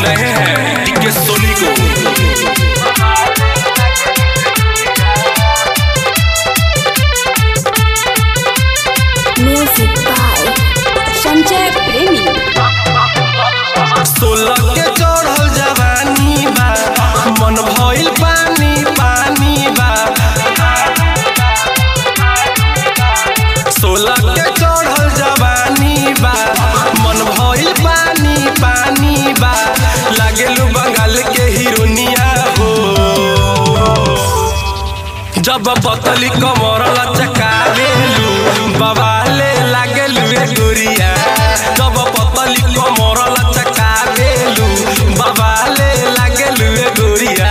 रहे हैं टीके सोनी को Music by Sanjay Premi. सोलह के चढ़ल जवानी बा मन भइल पानी पानी बा सोलह के चढ़ल जवानी बा मन भइल पानी पानी बा लागेलू बंगाल के हिरोनिया हो जब पतली कमर लचकावेलू बवाले लागेलू ए गोरिया जब पतली कमर लचकावेलू बवाले लागेलू ए गोरिया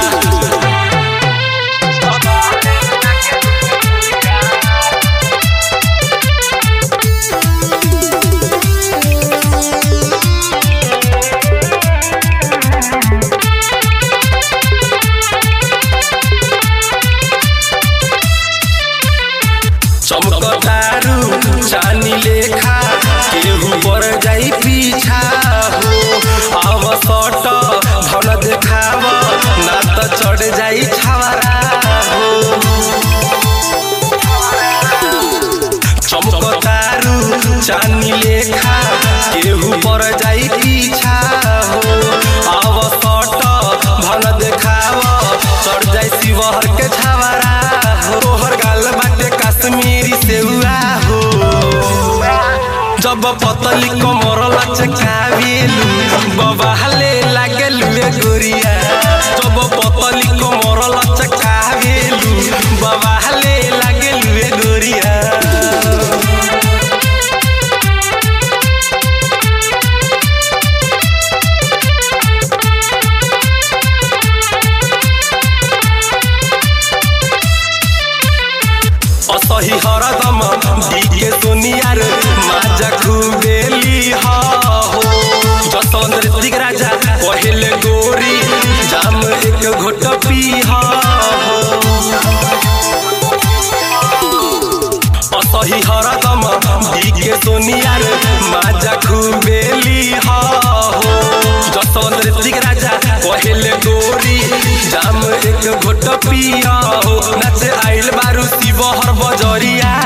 चमकतारू चानी लेखा केहू पर जाई पीछा हो आव सट धन देखाव ना त चढ़ जाई छावरा हो चमकतारू चानी लेखा केहू पर जाई पीछा हो आव सट धन देखाव चढ़ जाई शिवहर के छावरा हो तोहर गाल बाटे कश्मीरी सेउआ हो जब पतली कमर लचकावेलू बबाले लागेलू ए गोरिया जब पतली कमर लचकावेलू बबाले लागेलू ए गोरिया असही हरदम डीके सोनियार माजा खुबेली हो जसवंत ऋतिक राजा पहले गोरी जाम एक घोट पी हो असही हरदम डीके सोनियार माजा खुबेली हो जसवंत ऋतिक राजा पहले गोरी जाम एक घोट पी हो नाचे आइल बारू शिवहर बजरिया